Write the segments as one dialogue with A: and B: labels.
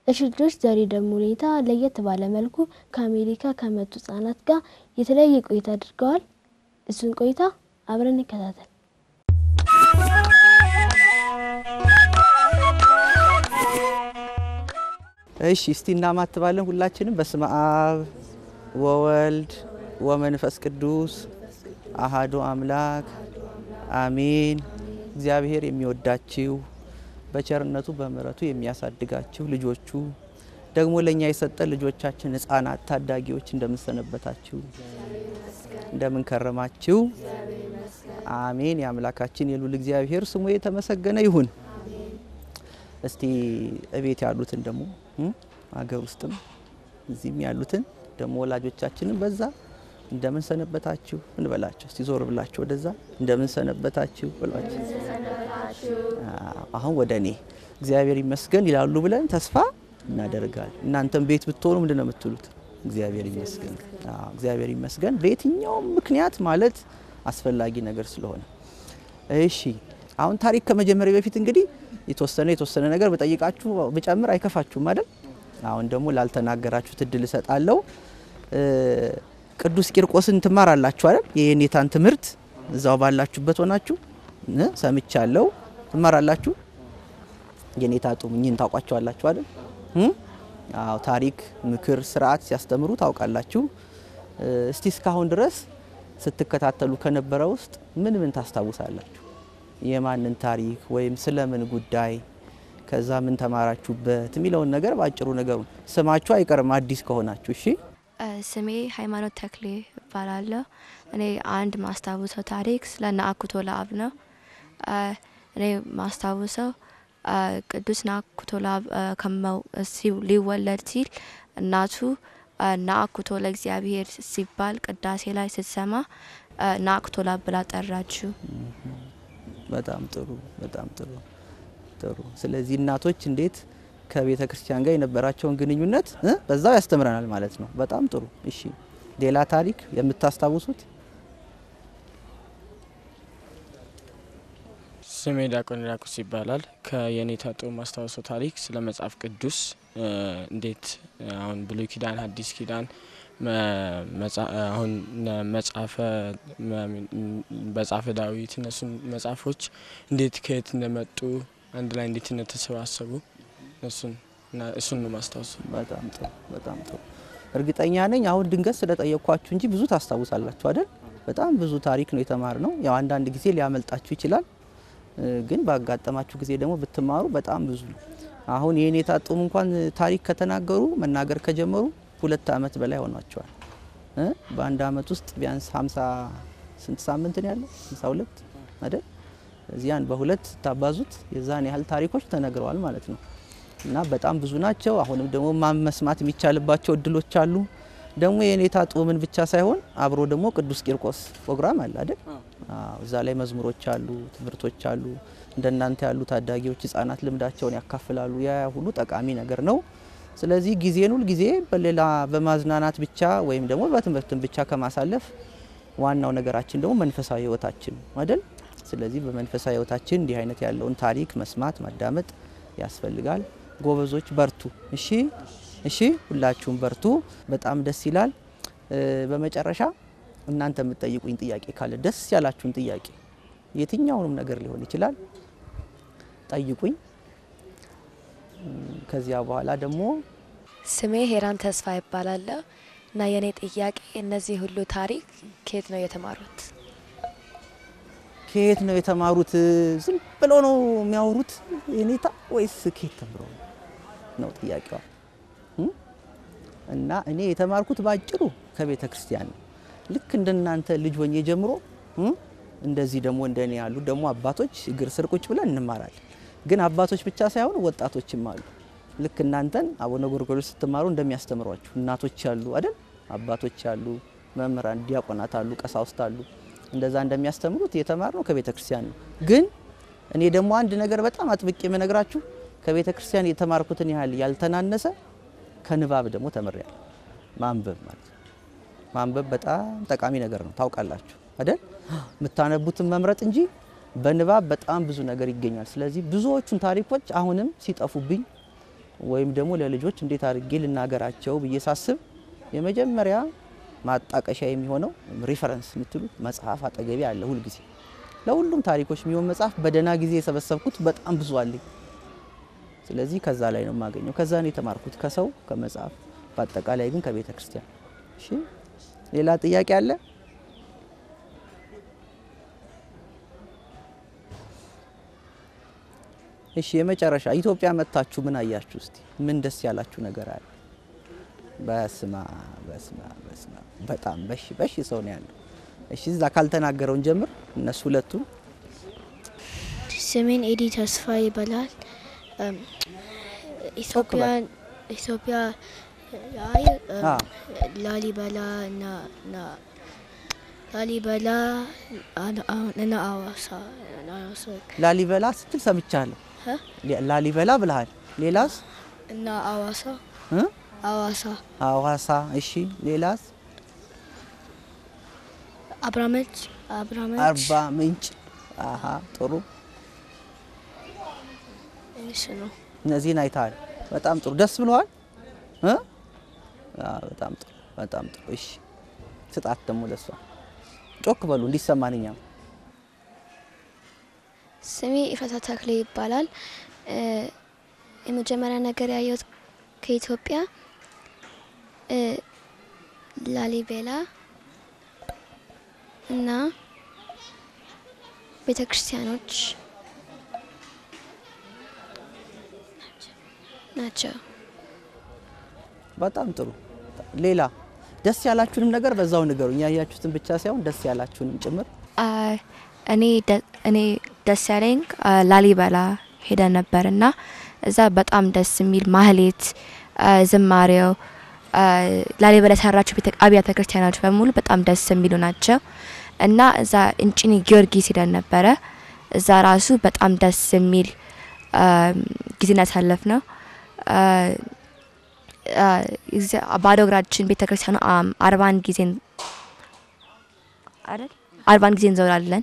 A: እሺ ልጆች ዛሬ ደግሞ ሁኔታ ለየት ባለ መልኩ ከአሜሪካ ከመጡ ህጻናት ጋር የተለያየ ቆይታ አድርገዋል። እሱን ቆይታ አብረን እንከታተል።
B: እሺ እስቲ እናማትባለን ሁላችንም በስመ አብ ወወልድ ወመንፈስ ቅዱስ አሃዱ አምላክ አሜን። እግዚአብሔር የሚወዳችሁ በቸርነቱ በምሕረቱ የሚያሳድጋችሁ ልጆቹ ደግሞ ለእኛ የሰጠን ልጆቻችን ህፃናት ታዳጊዎች እንደምንሰነበታችሁ እንደምንከረማችሁ አሜን። የአምላካችን የሉል እግዚአብሔር ስሙ የተመሰገነ ይሁን። እስቲ እቤት ያሉትን ደግሞ አገር ውስጥም እዚህም ያሉትን ደግሞ ወላጆቻችንን በዛ እንደምን ሰነበታችሁ እንበላቸው። እስቲ ዞር ብላችሁ ወደዛ እንደምን ሰነበታችሁ ብሏቸው። አሁን ወደ እኔ እግዚአብሔር ይመስገን ይላሉ ብለን ተስፋ እናደርጋለን። እናንተም ቤት ብትሆኑ ምንድን ነው የምትሉት? እግዚአብሔር ይመስገን። አዎ እግዚአብሔር ይመስገን በየትኛውም ምክንያት ማለት አስፈላጊ ነገር ስለሆነ። እሺ አሁን ታሪክ ከመጀመሪያ በፊት እንግዲህ የተወሰነ የተወሰነ ነገር በጠይቃችሁ ብጨምር አይከፋችሁም አይደል? አሁን ደግሞ ላልተናገራችሁት እድል እሰጣለሁ። ቅዱስ ቂርቆስን ትማራላችሁ አይደል? የኔታን ትምህርት እዛው ባላችሁበት ሆናችሁ ሰምቻለሁ። ትማራላችሁ። የኔታ ጡምኝን ታውቋቸዋላችሁ አይደል? አዎ ታሪክ፣ ምክር፣ ስርዓት ሲያስተምሩ ታውቃላችሁ። እስቲ እስካሁን ድረስ ስትከታተሉ ከነበረ ውስጥ ምን ምን ታስታውሳላችሁ? የማንን ታሪክ ወይም ስለምን ጉዳይ ከዛ ምን ተማራችሁበት የሚለውን ነገር በአጭሩ ነገሩን ስማችሁ አይቀርም አዲስ ከሆናችሁ እሺ።
C: ስሜ ሃይማኖት ተክሌ እባላለሁ። እኔ አንድ ማስታውሰው ታሪክ ስለ ናኩቶ ለአብ ነው። እኔ ማስታውሰው ቅዱስ ናኩቶ ለአብ ከመው ሊወለድ ሲል እናቱ ናኩቶ ለእግዚአብሔር ሲባል ቅዳሴ ላይ ስትሰማ ናኩቶ ለአብ ብላ ጠራችው።
B: በጣም ጥሩ፣ በጣም ጥሩ ጥሩ። ስለዚህ እናቶች እንዴት ከቤተ ክርስቲያን ጋር የነበራቸውን ግንኙነት በዛው ያስተምረናል ማለት ነው። በጣም ጥሩ። እሺ ሌላ ታሪክ የምታስታውሱት?
D: ስሜ ዲያቆን ዲያቆስ ይባላል። ከየኔታ ጦር ማስታወሰው ታሪክ ስለ መጽሐፍ ቅዱስ እንዴት አሁን ብሉይ ኪዳን፣ ሐዲስ ኪዳን አሁን መጽሐፈ መጽሐፈ ዳዊት እነሱን መጽሐፎች እንዴት ከየት እንደመጡ አንድ ላይ እንዴት እንደተሰባሰቡ እሱን እሱን ነው ማስታወሱ።
B: በጣም ጥሩ በጣም ጥሩ። እርግጠኛ ነኝ አሁን ድንገት ስለጠየቅኳችሁ እንጂ ብዙ ታስታውሳላችሁ አይደል? በጣም ብዙ ታሪክ ነው የተማር ነው። ያው አንዳንድ ጊዜ ሊያመልጣችሁ ይችላል፣ ግን ባጋጠማችሁ ጊዜ ደግሞ ብትማሩ በጣም ብዙ ነው። አሁን የኔታ ጡም እንኳን ታሪክ ከተናገሩ መናገር ከጀመሩ ሁለት አመት በላይ ሆኗቸዋል። በአንድ አመት ውስጥ ቢያንስ ሀምሳ ስንት ሳምንት ነው ያለው? ሀምሳ ሁለት አይደል? እዚያን በሁለት ታባዙት የዛን ያህል ታሪኮች ተነግረዋል ማለት ነው። እና በጣም ብዙ ናቸው። አሁንም ደግሞ መስማት የሚቻልባቸው እድሎች አሉ። ደግሞ የኔታ ጡምን ብቻ ሳይሆን አብሮ ደግሞ ቅዱስ ቂርቆስ ፕሮግራም አለ አይደል? አዎ፣ እዛ ላይ መዝሙሮች አሉ፣ ትምህርቶች አሉ። እንደናንተ ያሉ ታዳጊዎች ህጻናት ልምዳቸውን ያካፍላሉ። ያ ሁሉ ጠቃሚ ነገር ነው። ስለዚህ ጊዜን ሁል ጊዜ በሌላ በማዝናናት ብቻ ወይም ደግሞ በትምህርትን ብቻ ከማሳለፍ ዋናው ነገራችን ደግሞ መንፈሳዊ ህይወታችን አይደል? ስለዚህ በመንፈሳዊ ህይወታችን እንዲህ አይነት ያለውን ታሪክ መስማት ማዳመጥ ያስፈልጋል። ጎበዞች በርቱ። እሺ እሺ፣ ሁላችሁም በርቱ። በጣም ደስ ይላል። በመጨረሻ እናንተ የምትጠይቁኝ ጥያቄ ካለ ደስ ያላችሁን ጥያቄ የትኛውንም ነገር ሊሆን ይችላል ጠይቁኝ። ከዚያ በኋላ ደግሞ
E: ስሜ ሄራን ተስፋ ይባላለሁ እና የእኔ ጥያቄ እነዚህ ሁሉ ታሪክ ከየት ነው የተማሩት?
B: ከየት ነው የተማሩት? ዝም ብሎ ነው የሚያወሩት የኔታ ወይስ ከየት ተምሮ ነው ጥያቄዋ? እና እኔ የተማርኩት ባጭሩ ከቤተ ክርስቲያን ነው። ልክ እንደናንተ ልጅ ሆኜ ጀምሮ እንደዚህ ደግሞ እንደኔ ያሉ ደግሞ አባቶች እግር ስር ቁጭ ብለን እንማራለን። ግን አባቶች ብቻ ሳይሆን ወጣቶችም አሉ። ልክ እናንተን አቡነ ጎርጎርዮስ ስትማሩ እንደሚያስተምሯችሁ እናቶች አሉ አይደል? አባቶች አሉ፣ መምህራን፣ ዲያቆናት አሉ፣ ቀሳውስት አሉ። እንደዛ እንደሚያስተምሩት የተማርነው ከቤተ ክርስቲያን ነው። ግን እኔ ደግሞ አንድ ነገር በጣም አጥብቄ የምነግራችሁ ከቤተ ክርስቲያን የተማርኩትን ያህል ያልተናነሰ ከንባብ ደግሞ ተምሬያለሁ። ማንበብ ማለት ነው። ማንበብ በጣም ጠቃሚ ነገር ነው። ታውቃላችሁ አይደል? የምታነቡትን መምረጥ እንጂ በንባብ በጣም ብዙ ነገር ይገኛል። ስለዚህ ብዙዎቹን ታሪኮች አሁንም ሲጠፉብኝ ወይም ደግሞ ለልጆች እንዴት አድርጌ ልናገራቸው ብዬ ሳስብ የመጀመሪያ ማጣቀሻ የሚሆነው ሪፈረንስ የምትሉት መጽሐፍ አጠገቢ አለ ሁልጊዜ ለሁሉም ታሪኮች የሚሆን መጽሐፍ በደህና ጊዜ የሰበሰብኩት በጣም ብዙ አለኝ። ስለዚህ ከዛ ላይ ነው የማገኘው። ከዛ ነው የተማርኩት ከሰው ከመጽሐፍ፣ በአጠቃላይ ግን ከቤተ ክርስቲያን። እሺ ሌላ ጥያቄ አለ? እሺ የመጨረሻ ኢትዮጵያ መጥታችሁ ምን አያችሁ? እስቲ ምን ደስ ያላችሁ ነገር አለ? በስማ በስማ በስማ በጣም በሺ በሺ ሰው ነው ያለው። እሺ እዛ ካልተናገረውን ጀምር እነሱ ሁለቱም
A: ስሜን ኤዲ ተስፋ ይባላል። እም፣ ኢትዮጵያ ኢትዮጵያ ላይ እም፣
B: አ
A: ላሊበላ እና እና ላሊበላ አና- አሁን እና አዋሳ እና አዋሳ
B: ላሊበላ ስትል ሰምቻለሁ።
A: እ?
B: ላሊበላ ብለሃል። ሌላስ?
A: እና አዋሳ
B: እ?
A: አዋሳ
B: ሐዋሳ። እሺ ሌላስ?
A: አብራመች አብራመች
B: አርባ ምንጭ። አሀ ጥሩ።
A: እሱ ነው።
B: እነዚህን አይተሃል። በጣም ጥሩ። ደስ ብለዋል እ? አዎ፣ በጣም ጥሩ በጣም ጥሩ። እሺ ስጣት ደግሞ ለሷ ጮክ በሉ እንዲሰማን እኛም
F: ስሜ ኢፈታ ተክሌ ይባላል። እ፣ የመጀመሪያ ነገር ያየሁት ከኢትዮጵያ እ፣ ላሊቤላ እና ቤተ ክርስቲያኖች ናቸው።
B: በጣም ጥሩ። ሌላ ደስ ያላችሁንም ነገር በዛው ንገሩኝ። ያያችሁትን ብቻ ሳይሆን ደስ ያላችሁንም ጭምር።
C: አ፣ እኔ ደ- እኔ ደስ ያለኝ አ፣ ላሊበላ ሄደን ነበር እና እዛ በጣም ደስ የሚል ማህሌት አ፣ ዝማሬው አ፣ ላሊበላ የሰራቸው ቤተ- አብያተ ክርስቲያኖች በሙሉ በጣም ደስ የሚሉ ናቸው እና እዛ እንጭኒ ጊዮርጊስ ሄደን ነበረ። እዛ ራሱ በጣም ደስ የሚል አ፣ ጊዜን ያሳለፍ ነው። አ፣ አ፣ እግዚአ- ባዶ እግራችን ቤተ ክርስቲያኑ አም፣ አርባን ጊዜን አይደል አርባን ጊዜ እንዘውራለን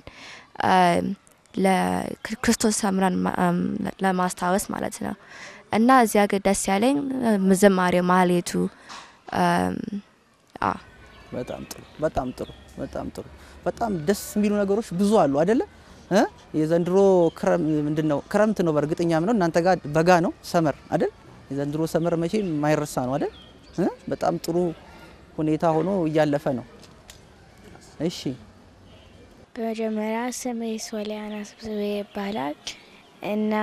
C: ለክርስቶስ ሰምራን ማ- አም፣ ለማስታወስ ማለት ነው። እና እዚያ ግን ደስ ያለኝ እም፣ ዝማሬው ማህሌቱ አም፣ አ
B: በጣም ጥሩ በጣም ጥሩ በጣም ጥሩ። በጣም ደስ የሚሉ ነገሮች ብዙ አሉ አይደለ? እ? የዘንድሮ ክረም ምንድን ነው? ክረምት ነው በእርግጠኛ ነው። እናንተ ጋር በጋ ነው ሰመር አይደል? የዘንድሮ ሰመር መቼ የማይረሳ ነው አይደል? እ? በጣም ጥሩ ሁኔታ ሆኖ እያለፈ ነው። እሺ
G: በመጀመሪያ ስሜ ሶሊያና ስብስቤ ይባላል እና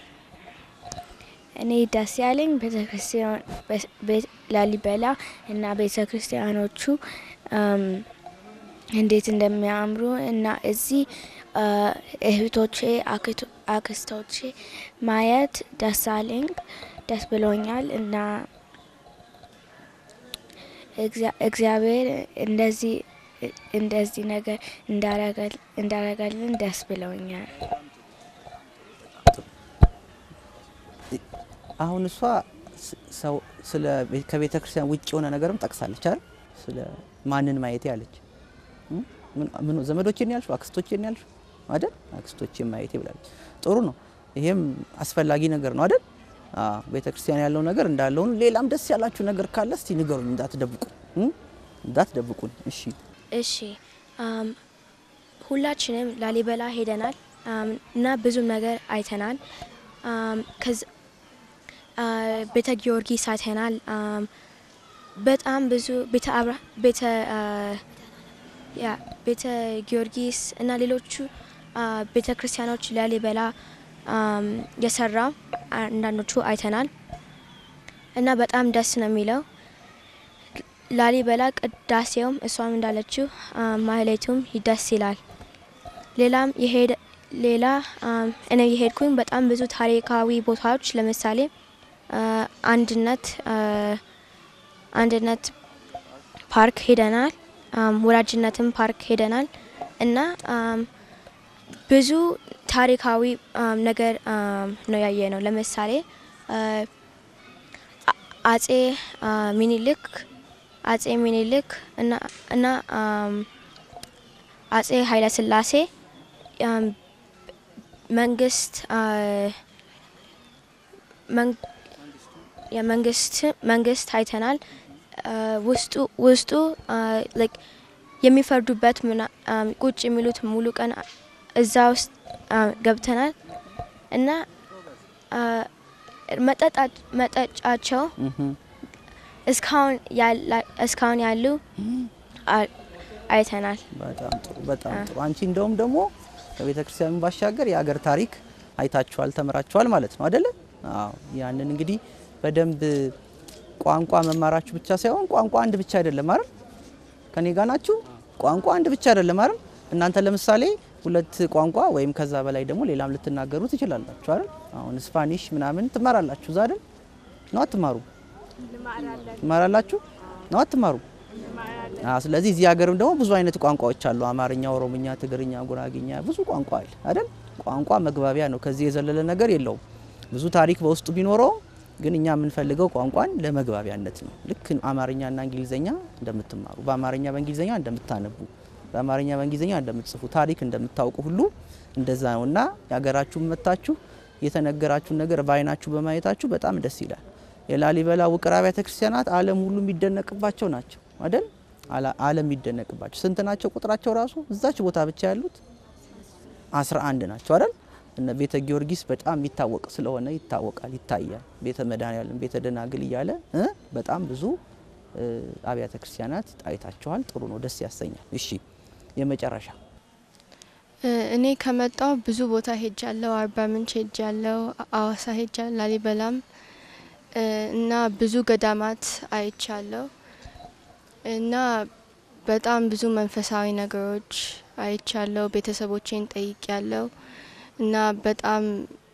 G: እኔ ደስ ያለኝ ቤተክርስቲያን ቤት- ላሊበላ እና ቤተ ክርስቲያኖቹ እም፣ እንዴት እንደሚያምሩ እና እዚህ አ፣ እህቶቼ አክቶ- አክስቶቼ ማየት ደስ አለኝ፣ ደስ ብሎኛል እና እግዚአ- እግዚአብሔር እንደዚህ እንደዚህ ነገር እንዳረገል- እንዳረገልን ደስ ብለውኛል።
B: አሁን እሷ ስ- ሰው ስለ ቤ- ከቤተ ክርስቲያን ውጭ የሆነ ነገርም ጠቅሳለች አይደል? ስለ ማንን ማየቴ አለች። እ? ምን ምን ዘመዶቼን ያልሽው አክስቶቼን ያልሽው አይደል? አክስቶቼን ማየቴ ብላለች። ጥሩ ነው። ይሄም አስፈላጊ ነገር ነው አይደል? አዎ፣ ቤተ ክርስቲያን ያለው ነገር እንዳለውን ሌላም ደስ ያላችሁ ነገር ካለ እስቲ ንገሩኝ፣ እንዳትደብቁ እ? እንዳትደብቁን። እሺ
A: እሺ አም፣ ሁላችንም ላሊበላ ሄደናል አም፣ እና ብዙ ነገር አይተናል። አም፣ ከዚ- አ፣ ቤተ ጊዮርጊስ አይተናል። አም፣ በጣም ብዙ ቤተ አብራ ቤተ አ፣ ያ ቤተ ጊዮርጊስ እና ሌሎቹ አ፣ ቤተ ክርስቲያኖች ላሊበላ አም፣ የሰራ አንዳንዶቹ አይተናል እና በጣም ደስ ነው የሚለው ላሊበላ ቅዳሴውም እሷም እንዳለችው አም፣ ማህሌቱም ደስ ይላል። ሌላም የሄደ ሌላ አም፣ እኔ የሄድኩኝ በጣም ብዙ ታሪካዊ ቦታዎች ለምሳሌ አ፣ አንድነት አ፣ አንድነት ፓርክ ሄደናል። አም፣ ወዳጅነትም ፓርክ ሄደናል እና አም፣ ብዙ ታሪካዊ አም፣ ነገር አም፣ ነው ያየ ነው። ለምሳሌ አ፣ አ- አጼ አ፣ ሚኒልክ አጼ ሚኒልክ እና እና አም፣ አጼ ኃይለ ሥላሴ አም፣ መንግስት አ፣ መን-
F: የመንግስት መንግስት አይተናል። አ፣ ውስጡ ውስጡ አ፣ like የሚፈርዱበት ምና- አ፣ ቁጭ የሚሉት ሙሉ ቀን እዛ ውስጥ አ፣ ገብተናል እና አ፣ መጠጣ- መጠጫቸው
B: እህም፣
F: እስካሁን ያላ- እስካሁን ያሉ አ- አይተናል።
B: በጣም ጥሩ በጣም ጥሩ። አንቺ እንደውም ደግሞ ከቤተ ክርስቲያኑ ባሻገር የሀገር ታሪክ አይታችኋል፣ ተምራችኋል ማለት ነው አይደለ? አዎ። ያንን እንግዲህ በደንብ ቋንቋ መማራችሁ ብቻ ሳይሆን ቋንቋ አንድ ብቻ አይደለም አይደል? ከኔ ጋር ናችሁ? ቋንቋ አንድ ብቻ አይደለም አይደል? እናንተ ለምሳሌ ሁለት ቋንቋ ወይም ከዛ በላይ ደግሞ ሌላም ልትናገሩ ትችላላችሁ አይደል? አሁን ስፓኒሽ ምናምን ትማራላችሁ እዛ አይደል? ነው አትማሩ? ትማራላችሁ ነው አትማሩ? አዎ። ስለዚህ እዚህ ሀገርም ደግሞ ብዙ አይነት ቋንቋዎች አሉ። አማርኛ፣ ኦሮምኛ፣ ትግርኛ፣ ጉራግኛ ብዙ ቋንቋ አለ አይደል? ቋንቋ መግባቢያ ነው። ከዚህ የዘለለ ነገር የለውም። ብዙ ታሪክ በውስጡ ቢኖረው ግን እኛ የምንፈልገው ቋንቋን ለመግባቢያነት ነው። ልክ አማርኛና እንግሊዝኛ እንደምትማሩ፣ በአማርኛ በእንግሊዝኛ እንደምታነቡ፣ በአማርኛ በእንግሊዝኛ እንደምትጽፉ፣ ታሪክ እንደምታውቁ ሁሉ እንደዛ ነው እና የሀገራችሁን መታችሁ የተነገራችሁን ነገር በአይናችሁ በማየታችሁ በጣም ደስ ይላል። የላሊበላ ውቅር አብያተ ክርስቲያናት ዓለም ሁሉ የሚደነቅባቸው ናቸው አይደል? አላ- ዓለም የሚደነቅባቸው ስንት ናቸው? ቁጥራቸው ራሱ እዛች ቦታ ብቻ ያሉት አስራ አንድ ናቸው አይደል? እነ ቤተ ጊዮርጊስ በጣም የሚታወቅ ስለሆነ ይታወቃል፣ ይታያል። ቤተ መድኃኔዓለም፣ ቤተ ደናግል እያለ እ በጣም ብዙ እ፣ አብያተ ክርስቲያናት አይታችኋል። ጥሩ ነው፣ ደስ ያሰኛል። እሺ የመጨረሻ
C: እ፣ እኔ ከመጣው ብዙ ቦታ ሄጃለሁ። አርባ ምንጭ ሄጃለሁ፣ አዋሳ ሄጃለሁ፣ ላሊበላም እ፣ እና ብዙ ገዳማት አይቻለሁ እና በጣም ብዙ መንፈሳዊ ነገሮች አይቻለሁ። ቤተሰቦቼን ጠይቄያለሁ እና በጣም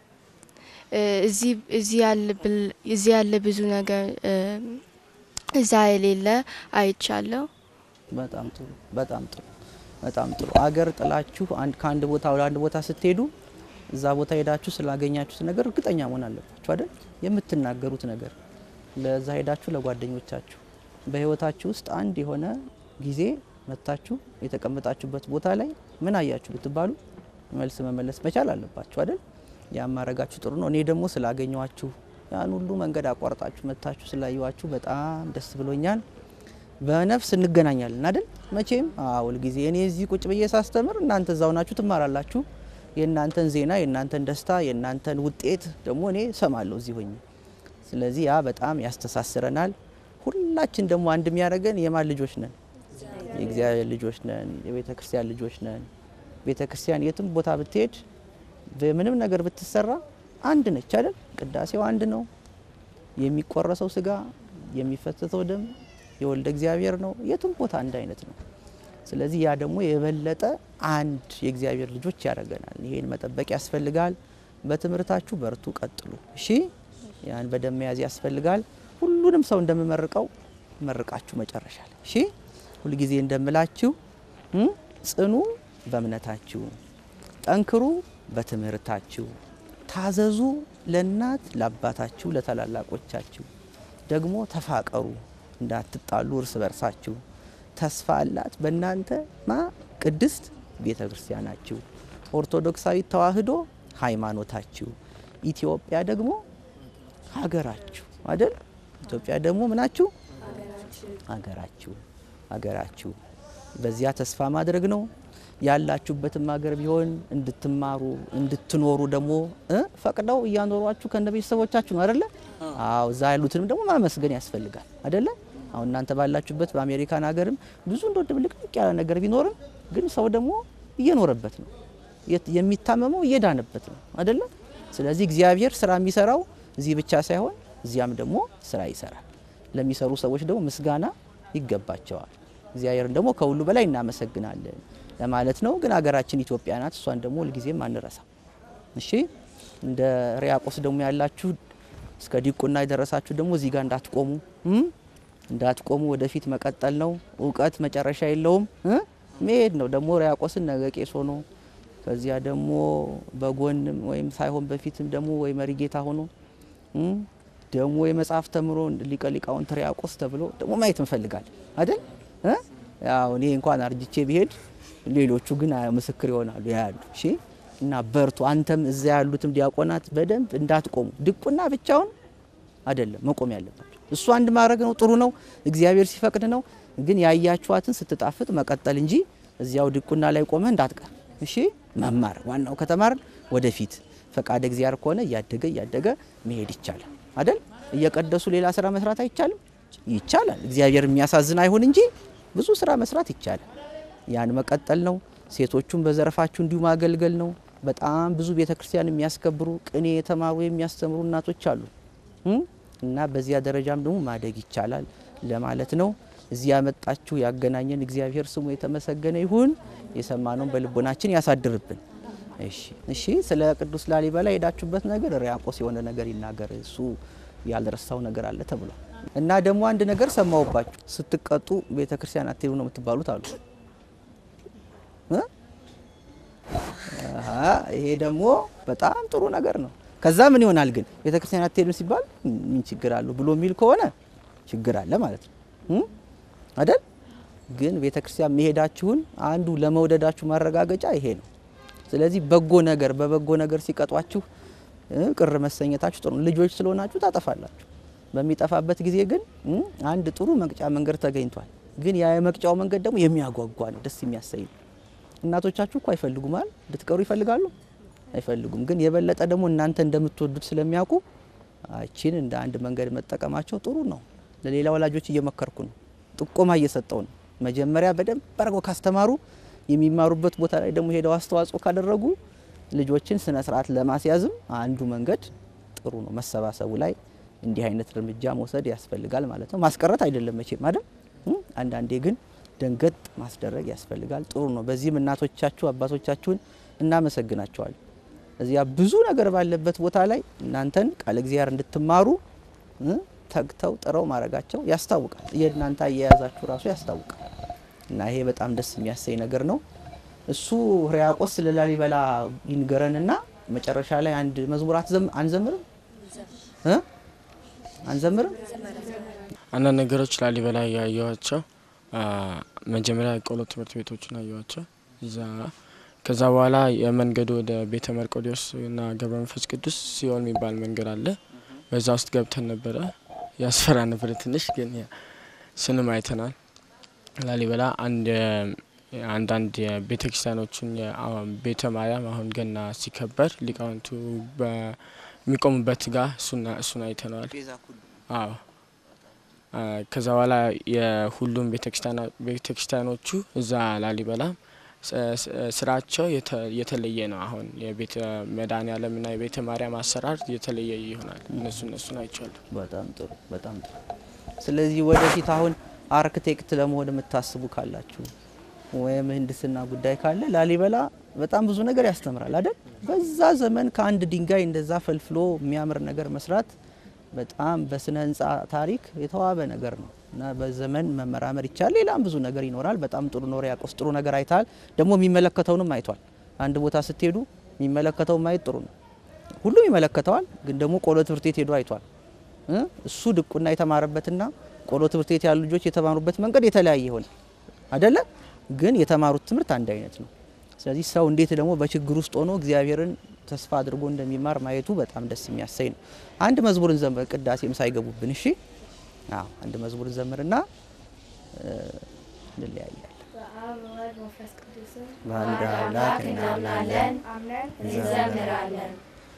C: እ፣ እዚህ እዚህ ያለ ብል- እዚህ ያለ ብዙ ነገር እ፣ እዛ የሌለ አይቻለሁ።
B: በጣም ጥሩ በጣም ጥሩ በጣም ጥሩ። አገር ጥላችሁ አንድ ከአንድ ቦታ ወደ አንድ ቦታ ስትሄዱ እዛ ቦታ ሄዳችሁ ስላገኛችሁት ነገር እርግጠኛ መሆን አለባችሁ አይደል? የምትናገሩት ነገር ለዛ ሄዳችሁ ለጓደኞቻችሁ በህይወታችሁ ውስጥ አንድ የሆነ ጊዜ መታችሁ የተቀመጣችሁበት ቦታ ላይ ምን አያችሁ ብትባሉ መልስ መመለስ መቻል አለባችሁ አይደል? ያን ማድረጋችሁ ጥሩ ነው። እኔ ደግሞ ስላገኘኋችሁ ያን ሁሉ መንገድ አቋርጣችሁ መታችሁ ስላየኋችሁ በጣም ደስ ብሎኛል። በነፍስ እንገናኛለን አይደል? መቼም አዎ፣ ሁልጊዜ እኔ እዚህ ቁጭ ብዬ ሳስተምር እናንተ እዛው ናችሁ ትማራላችሁ። የእናንተን ዜና፣ የእናንተን ደስታ፣ የእናንተን ውጤት ደግሞ እኔ ሰማለሁ እዚህ ሆኜ። ስለዚህ ያ በጣም ያስተሳስረናል። ሁላችን ደግሞ አንድ የሚያደርገን የማን ልጆች ነን? የእግዚአብሔር ልጆች ነን። የቤተ ክርስቲያን ልጆች ነን። ቤተ ክርስቲያን የትም ቦታ ብትሄድ በምንም ነገር ብትሰራ አንድ ነች አይደል? ቅዳሴው አንድ ነው። የሚቆረሰው ስጋ የሚፈተተው ደም የወልደ እግዚአብሔር ነው። የትም ቦታ አንድ አይነት ነው። ስለዚህ ያ ደግሞ የበለጠ አንድ የእግዚአብሔር ልጆች ያደርገናል። ይሄን መጠበቅ ያስፈልጋል። በትምህርታችሁ በርቱ፣ ቀጥሉ። እሺ፣ ያን በደንብ መያዝ ያስፈልጋል። ሁሉንም ሰው እንደምመርቀው መርቃችሁ መጨረሻ ላይ እሺ፣ ሁልጊዜ እንደምላችሁ እ ጽኑ በእምነታችሁ፣ ጠንክሩ በትምህርታችሁ፣ ታዘዙ ለእናት ለአባታችሁ፣ ለታላላቆቻችሁ ደግሞ ተፋቀሩ እንዳትጣሉ እርስ በርሳችሁ። ተስፋ አላት በእናንተ ማ ቅድስት ቤተ ክርስቲያናችሁ፣ ኦርቶዶክሳዊት ተዋሕዶ ሃይማኖታችሁ፣ ኢትዮጵያ ደግሞ ሀገራችሁ አይደል? ኢትዮጵያ ደግሞ ምናችሁ ሀገራችሁ ሀገራችሁ። በዚያ ተስፋ ማድረግ ነው። ያላችሁበትም ሀገር ቢሆን እንድትማሩ እንድትኖሩ ደግሞ እ ፈቅደው እያኖሯችሁ ከነ ቤተሰቦቻችሁ ነው አይደለ? አዎ እዛ ያሉትንም ደግሞ ማመስገን ያስፈልጋል አይደለ? አሁን እናንተ ባላችሁበት በአሜሪካን ሀገርም ብዙ እንደ ድብልቅልቅ ያለ ነገር ቢኖርም ግን ሰው ደግሞ እየኖረበት ነው የት- የሚታመመው እየዳነበት ነው አይደለ? ስለዚህ እግዚአብሔር ስራ የሚሰራው እዚህ ብቻ ሳይሆን እዚያም ደግሞ ስራ ይሰራል። ለሚሰሩ ሰዎች ደግሞ ምስጋና ይገባቸዋል። እግዚአብሔርን ደግሞ ከሁሉ በላይ እናመሰግናለን ለማለት ነው። ግን ሀገራችን ኢትዮጵያ ናት። እሷን ደግሞ ሁልጊዜም አንረሳም። እሺ እንደ ሪያቆስ ደግሞ ያላችሁ እስከ ዲቁና የደረሳችሁ ደግሞ እዚህ ጋር እንዳትቆሙ እም? እንዳትቆሙ ወደፊት መቀጠል ነው። እውቀት መጨረሻ የለውም እ? መሄድ ነው። ደግሞ ሪያቆስን ነገ ቄስ ሆኖ ከዚያ ደግሞ በጎንም ወይም ሳይሆን በፊትም ደግሞ ወይ መሪጌታ ሆኖ እም? ደግሞ የመጽሐፍ ተምሮ ሊቀ ሊቃውንት ሪያቆስ ተብሎ ደግሞ ማየት እንፈልጋለን አይደል? እ? ያው እኔ እንኳን አርጅቼ ቢሄድ ሌሎቹ ግን ምስክር ይሆናሉ ያሉ። እሺ እና በርቱ። አንተም እዛ ያሉትም ዲያቆናት በደንብ እንዳትቆሙ። ድቁና ብቻውን አይደለም መቆም ያለባቸው። እሱ አንድ ማድረግ ነው፣ ጥሩ ነው፣ እግዚአብሔር ሲፈቅድ ነው። ግን ያያችኋትን ስትጣፍጥ መቀጠል እንጂ እዚያው ድቁና ላይ ቆመህ እንዳትቀር። እሺ መማር ዋናው ከተማርን ወደፊት ፈቃደ እግዚአብሔር ከሆነ እያደገ እያደገ መሄድ ይቻላል አይደል? እየቀደሱ ሌላ ስራ መስራት አይቻልም? ይቻላል። እግዚአብሔር የሚያሳዝን አይሁን እንጂ ብዙ ስራ መስራት ይቻላል። ያን መቀጠል ነው። ሴቶቹን በዘርፋችሁ እንዲሁ ማገልገል ነው። በጣም ብዙ ቤተ ክርስቲያን የሚያስከብሩ ቅኔ የተማሩ የሚያስተምሩ እናቶች አሉ እም? እና በዚያ ደረጃም ደግሞ ማደግ ይቻላል ለማለት ነው። እዚህ ያመጣችሁ ያገናኘን እግዚአብሔር ስሙ የተመሰገነ ይሁን። የሰማነውን በልቦናችን ያሳድርብን። እሺ እሺ። ስለ ቅዱስ ላሊበላ የሄዳችሁበት ነገር ሪያቆስ የሆነ ነገር ይናገር፣ እሱ ያልረሳው ነገር አለ ተብሏል። እና ደግሞ አንድ ነገር ሰማሁባችሁ፣ ስትቀጡ ቤተ ክርስቲያን አትሄዱ ነው የምትባሉት አሉ እ? አሀ፣ ይሄ ደግሞ በጣም ጥሩ ነገር ነው። ከዛ ምን ይሆናል ግን ቤተ ክርስቲያን አትሄዱ ሲባል ምን ችግር አለው ብሎ የሚል ከሆነ ችግር አለ ማለት ነው እ? አይደል? ግን ቤተ ክርስቲያን መሄዳችሁን አንዱ ለመውደዳችሁ ማረጋገጫ ይሄ ነው። ስለዚህ በጎ ነገር በበጎ ነገር ሲቀጧችሁ እ ቅር መሰኘታችሁ ጥሩ ነው። ልጆች ስለሆናችሁ ታጠፋላችሁ። በሚጠፋበት ጊዜ ግን እ አንድ ጥሩ መቅጫ መንገድ ተገኝቷል። ግን ያ የመቅጫው መንገድ ደግሞ የሚያጓጓ ነው፣ ደስ የሚያሰኝ ነው። እናቶቻችሁ እኮ አይፈልጉም አይደል? እንድትቀሩ ይፈልጋሉ? አይፈልጉም። ግን የበለጠ ደግሞ እናንተ እንደምትወዱት ስለሚያውቁ አቺን እንደ አንድ መንገድ መጠቀማቸው ጥሩ ነው። ለሌላ ወላጆች እየመከርኩ ነው፣ ጥቆማ እየሰጠው ነው። መጀመሪያ በደንብ አድርገው ካስተማሩ የሚማሩበት ቦታ ላይ ደግሞ ሄደው አስተዋጽኦ ካደረጉ ልጆችን ስነ ስርዓት ለማስያዝም አንዱ መንገድ ጥሩ ነው። መሰባሰቡ ላይ እንዲህ አይነት እርምጃ መውሰድ ያስፈልጋል ማለት ነው። ማስቀረት አይደለም መቼም አይደል? እ? አንዳንዴ ግን ደንገጥ ማስደረግ ያስፈልጋል። ጥሩ ነው። በዚህም እናቶቻችሁ አባቶቻችሁን እናመሰግናቸዋለን። እዚያ ብዙ ነገር ባለበት ቦታ ላይ እናንተን ቃለ እግዚአብሔር እንድትማሩ እ? ተግተው ጥረው ማድረጋቸው ያስታውቃል። የእናንተ አያያዛችሁ ራሱ ያስታውቃል። እና ይሄ በጣም ደስ የሚያሰኝ ነገር ነው። እሱ ሕርያቆስ ስለ ላሊበላ ይንገረንና መጨረሻ ላይ አንድ መዝሙር አትዘም- አንዘምርም እ? አንዘምርም
D: አንዳንድ ነገሮች ላሊበላ ያየኋቸው አ፣ መጀመሪያ የቆሎ ትምህርት ቤቶችን አየኋቸው። እዛ ከዛ በኋላ የመንገዱ ወደ ቤተ መርቆዲዎስ እና ገብረ መንፈስ ቅዱስ ሲሆን የሚባል መንገድ አለ። በዛ ውስጥ ገብተን ነበረ። ያስፈራ ነበረ ትንሽ፣ ግን ያ- ስንም አይተናል። ላሊበላ አንድ አንዳንድ የቤተ ክርስቲያኖችን የአ- ቤተ ማርያም አሁን ገና ሲከበር ሊቃውንቱ በሚቆሙበት ጋር እሱና እሱን አይተነዋል። አዎ አ፣ ከዛ በኋላ የሁሉም ቤተክርስቲያኖቹ እዛ ላሊበላ ስ- ስ- ስራቸው የተ- የተለየ ነው። አሁን የቤተ መድኃኔዓለምና የቤተ ማርያም አሰራር የተለየ ይሆናል። እነሱ እነሱን አይቻሉ።
B: በጣም ጥሩ በጣም ጥሩ። ስለዚህ ወደፊት አሁን አርክቴክት ለመሆን የምታስቡ ካላችሁ ወይም ምህንድስና ጉዳይ ካለ ላሊበላ በጣም ብዙ ነገር ያስተምራል አይደል? በዛ ዘመን ከአንድ ድንጋይ እንደዛ ፈልፍሎ የሚያምር ነገር መስራት በጣም በስነ ህንፃ ታሪክ የተዋበ ነገር ነው እና በዘመን መመራመር ይቻላል። ሌላም ብዙ ነገር ይኖራል። በጣም ጥሩ ነው። ሪያቆስ ጥሩ ነገር አይተሃል። ደግሞ የሚመለከተውንም አይቷል። አንድ ቦታ ስትሄዱ የሚመለከተው ማየት ጥሩ ነው። ሁሉም ይመለከተዋል፣ ግን ደግሞ ቆሎ ትምህርት ቤት ሄዶ አይቷል። እ? እሱ ድቁና የተማረበትና ቆሎ ትምህርት ቤት ያሉ ልጆች የተማሩበት መንገድ የተለያየ ይሆን አይደለ? ግን የተማሩት ትምህርት አንድ አይነት ነው። ስለዚህ ሰው እንዴት ደግሞ በችግር ውስጥ ሆኖ እግዚአብሔርን ተስፋ አድርጎ እንደሚማር ማየቱ በጣም ደስ የሚያሰኝ ነው። አንድ መዝሙርን ዘምር፣ ቅዳሴም ሳይገቡብን። እሺ፣ አዎ፣ አንድ መዝሙርን ዘምርና እ፣ እንለያያለን። በአንድ አምላክ እናምናለን
H: እንዘምራለን።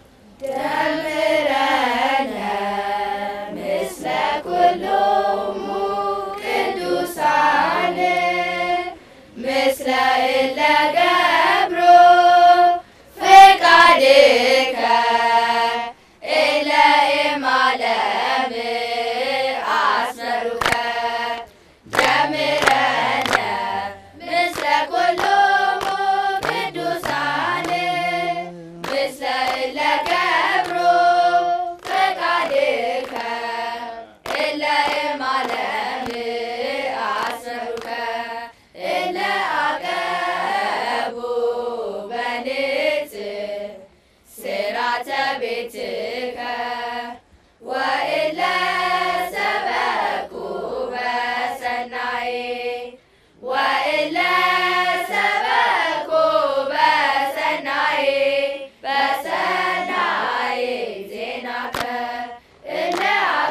H: ቅዱሳን ምስለ እለ ገብሮ ፈቃድከ እለ እማለም አስመሩከ ጀምረነ ምስለ ኩሎሙ ቅዱሳን ምስለ እለ ገብሮ ፈቃድከ እለ እማለም አስመሩከ እለ አቀቡ በንጽ ስራተ ቤትከ ወእለ ሰበኩ በሰናይ ወእለ ሰበኩ በሰናይ በሰናይ ዜናከ እለ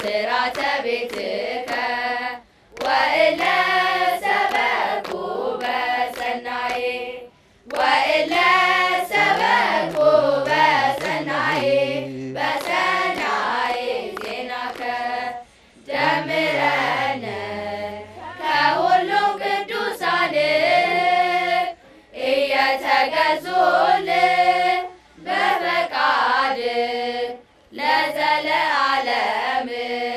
H: ስራተ ቤትከ ወእለ ሰበኩ በሰናይ ወእለ ሰበኩ በሰናይ በሰናይ ዜናከ ደምረነ ከሁሉም ቅዱሳን እየተገዙል በፈቃድ ለዘለዓለም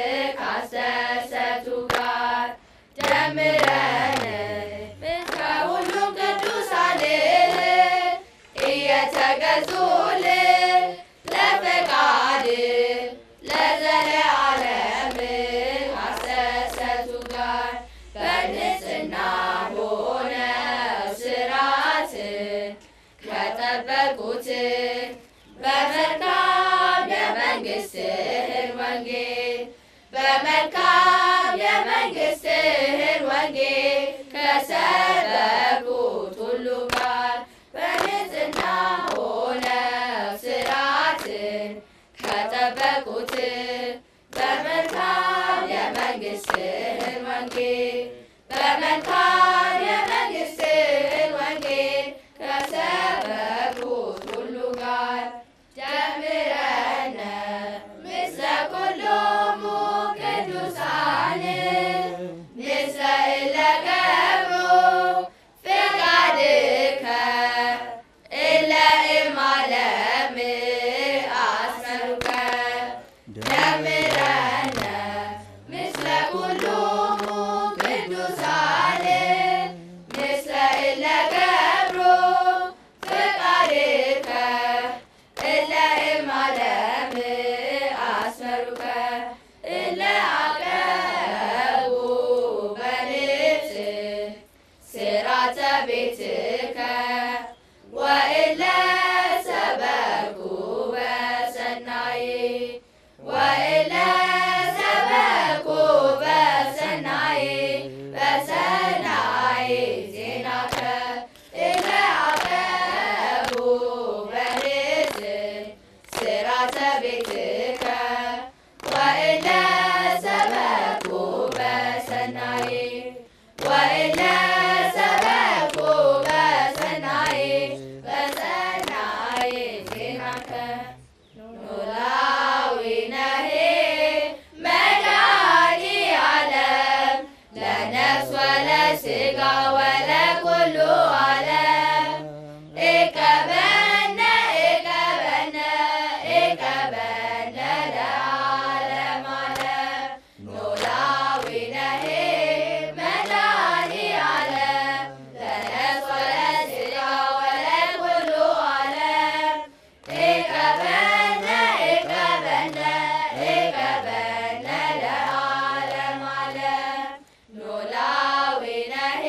H: ካስተሰቱ ጋር ደምረን ከሁሉም ቅዱሳን እየተገዙል ለፈቃድ ለዘለዓለም ካስተሰቱ ጋር በንጽሕና ሆነው ስርዓትን ከጠበቁት በመልካም የመንግሥትህን ወንጌል በመልካም የመንግሥትህን ወንጌል ከሰበኩት ሁሉ ጋር በንጽሕና ሆነው ስርዓትን ከጠበቁት በመልካም የመንግሥትህን ወንጌል በመልካም የመንግሥትህን ወንጌል ከሰበኩት ሁሉ ጋር ደምረነ ምስለ ኩሎሙ ቅዱሳን ምስለ እለ ገብሩ ፍቃድከ እለ እማለም አስመሩከ ደምረነ ምስለ ኩሎሙ ቅዱሳን ምስለ እለ ገብሩ ፍቃድከ እለ እማለም አስመሩከ እለ አቀቡ በልብስ ስራተ ቤትከ ወእለ ሰበኩ በሰናይ ወእለ ሰበኩ በሰናይ በሰናይ ዜናከ እለ አቀቡ በልብስ ስራተ ቤትከ ወእለ ሰበኩ በሰናይ ወእለ ሰበኩ በሰናይ በሰናይ ዜናከ ኖላዊ ነሄ መድኃኒ ዓለም ለነፍስ ወለሥጋ ወለኩሉ ዓለም እቀበነ እቀበነ እቀበነ ለዓለም ዓለም ኖላዊ ነሄ መድኃኒ ዓለም ለነፍስ ወለሥጋ ወለኩሉ ዓለም እቀበነ እቀበነ እቀበነ ለዓለም ዓለም ኖላዊ ነሄ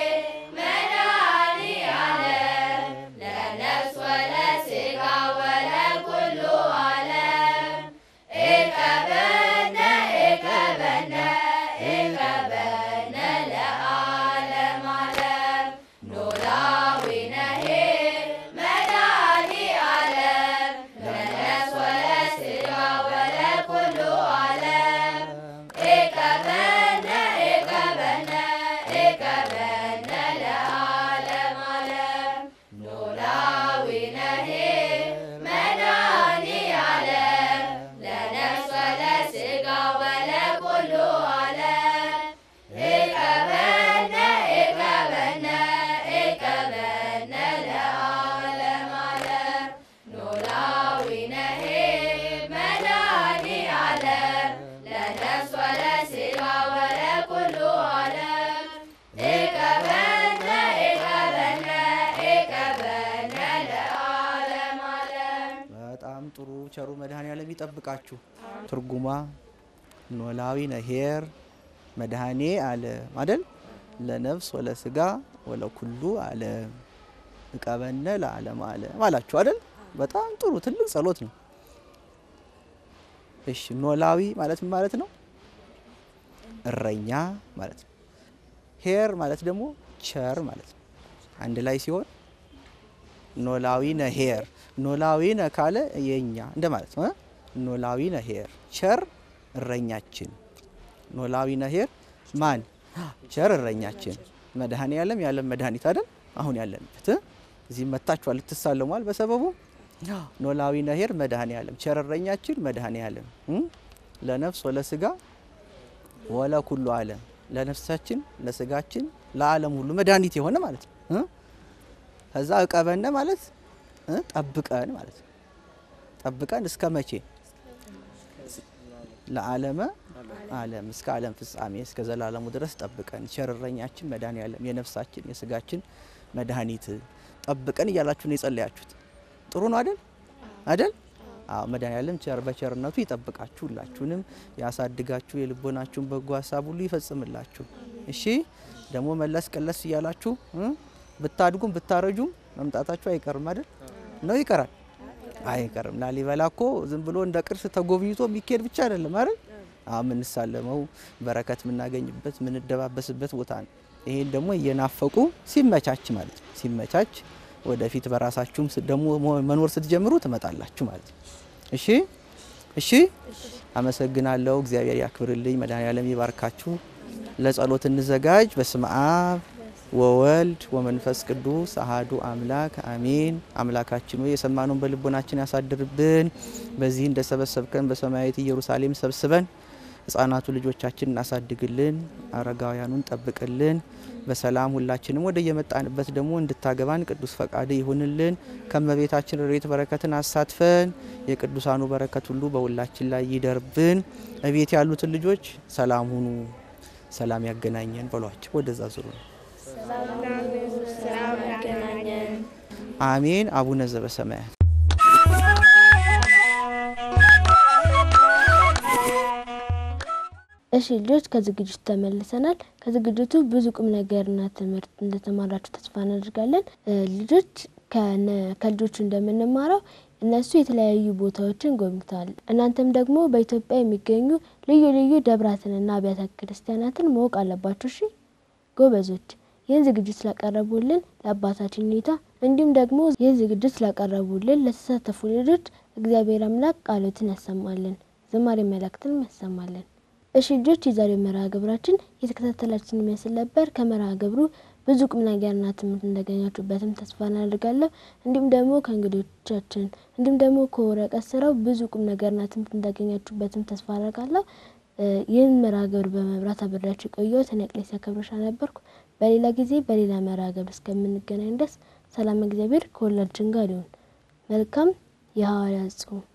H: መድኃኒ ዓለም ለነፍስ ወለሥጋ ወለኩሉ ዓለም እቀበነ እቀበነ እቀበነ ለዓለም ዓለም ኖላዊ ነሄ መድኃኒ ዓለም ለነፍስ ወለሥጋ ወለኩሉ ዓለም እቀበነ እቀበነ እቀበነ ለዓለም ዓለም ኖላዊ ነሄ መድኃኒ ዓለም ለነፍስ ወለሥጋ ወለኩሉ ዓለም እቀበነ እቀበነ እቀበነ ለዓለም ዓለም ኖላዊ ነሄ መድኃኒ ዓለም ለነፍስ ወለሥጋ ወለኩሉ ዓለም እቀበነ እቀበነ እቀበነ ለዓለም ዓለም
B: በጣም ጥሩ ቸሩ መድኃኔዓለም ይጠብቃችሁ። ትርጉሟ ኖላዊ ነሄር መድኃኔ ዓለም አይደል ለነፍስ ወለስጋ ወለኩሉ ዓለም እቀበነ ለዓለም ዓለም አላችሁ አይደል? በጣም ጥሩ ትልቅ ጸሎት ነው። እሺ ኖላዊ ማለት ምን ማለት ነው? እረኛ ማለት ነው። ሄር ማለት ደግሞ ቸር ማለት ነው። አንድ ላይ ሲሆን ኖላዊ ነሄር ኖላዊ ነ ካለ የኛ እንደ ማለት ነው። እ? ኖላዊ ነሄር ቸር እረኛችን። ኖላዊ ነሄር ማን? ቸር እረኛችን መድኃኔ ዓለም የዓለም መድኃኒት አይደል? አሁን ያለንበት እ? እዚህ መታችኋል ልትሳለሟል። በሰበቡ ኖላዊ ነሄር መድኃኔ ዓለም ቸር እረኛችን መድኃኔ ዓለም እ? ለነፍስ ወለስጋ ወለ ኩሉ ዓለም ለነፍሳችን ለስጋችን ለዓለም ሁሉ መድኃኒት የሆነ ማለት ነው እ? ከዛ እቀበነ ማለት እ? ጠብቀን ማለት ነው። ጠብቀን እስከ መቼ? ለዓለመ ዓለም እስከ ዓለም ፍጻሜ እስከ ዘላለሙ ድረስ ጠብቀን ቸር እረኛችን መድኃኔ ዓለም የነፍሳችን የስጋችን መድኃኒት ጠብቀን እያላችሁ ነው የጸለያችሁት። ጥሩ ነው አይደል? አይደል? አዎ መድኃኔ ዓለም ቸር በቸርነቱ ይጠብቃችሁ፣ ሁላችሁንም ያሳድጋችሁ፣ የልቦናችሁን በጎ ሀሳብ ሁሉ ይፈጽምላችሁ። እሺ ደግሞ መለስ ቀለስ እያላችሁ እ? ብታድጉም ብታረጁም መምጣታችሁ አይቀርም አይደል? ነው ይቀራል? አይቀርም። ላሊበላ እኮ ዝም ብሎ እንደ ቅርስ ተጎብኝቶ የሚካሄድ ብቻ አይደለም አይደል? አዎ የምንሳለመው በረከት የምናገኝበት የምንደባበስበት ቦታ ነው። ይሄን ደግሞ እየናፈቁ ሲመቻች ማለት ነው ሲመቻች ወደፊት በራሳችሁም ስ- ደግሞ ሞ- መኖር ስትጀምሩ ትመጣላችሁ ማለት ነው። እሺ እሺ፣ አመሰግናለሁ። እግዚአብሔር ያክብርልኝ። መድኃኔዓለም ይባርካችሁ። ለጸሎት እንዘጋጅ። በስመ አብ ወወልድ ወመንፈስ ቅዱስ አሃዱ አምላክ አሜን። አምላካችን ሆይ የሰማነውን በልቦናችን ያሳድርብን። በዚህ እንደሰበሰብከን በሰማያዊት ኢየሩሳሌም ሰብስበን ሕፃናቱ ልጆቻችን እናሳድግልን፣ አረጋውያኑን ጠብቅልን። በሰላም ሁላችንም ወደ የመጣንበት ደግሞ እንድታገባን ቅዱስ ፈቃድ ይሁንልን። ከመቤታችን ረድኤት በረከትን አሳትፈን የቅዱሳኑ በረከት ሁሉ በሁላችን ላይ ይደርብን። እቤት ያሉትን ልጆች ሰላም ሁኑ፣ ሰላም ያገናኘን በሏቸው። ወደዛ ዙሩ ነው። አሜን። አቡነ ዘበሰማያት
A: እሺ ልጆች ከዝግጅቱ ተመልሰናል። ከዝግጅቱ ብዙ ቁም ነገርና ትምህርት እንደተማራችሁ ተስፋ እናደርጋለን። እ ልጆች ከነ- ከልጆቹ እንደምንማረው እነሱ የተለያዩ ቦታዎችን ጎብኝተዋል። እናንተም ደግሞ በኢትዮጵያ የሚገኙ ልዩ ልዩ ደብራትንና አብያተ ክርስቲያናትን ማወቅ አለባችሁ። እሺ ጎበዞች። ይህን ዝግጅት ስላቀረቡልን ለአባታችን ሁኔታ እንዲሁም ደግሞ ይህን ዝግጅት ስላቀረቡልን ለተሳተፉ ልጆች እግዚአብሔር አምላክ ቃሎትን ያሰማልን፣ ዝማሬ መላእክትን ያሰማልን። እሺ ልጆች የዛሬው መርሃ ግብራችን የተከታተላችን ይመስል ነበር። ከመርሃ ግብሩ ብዙ ቁም ነገርና ትምህርት እንዳገኛችሁበትም ተስፋ እናደርጋለሁ። እንዲሁም ደግሞ ከእንግዶቻችን እንዲሁም ደግሞ ከወረቀት ስራው ብዙ ቁም ነገርና ትምህርት እንዳገኛችሁበትም ተስፋ አደርጋለሁ። እ ይህን መርሃ ግብር በመብራት አብሬያችሁ የቆየሁት እኔ ቅሌስ ያከብረሻ ነበርኩ። በሌላ ጊዜ በሌላ መርሃ ግብር እስከምንገናኝ ድረስ ሰላም እግዚአብሔር ከሁላችን ጋር ይሁን። መልካም የሐዋርያት ጾም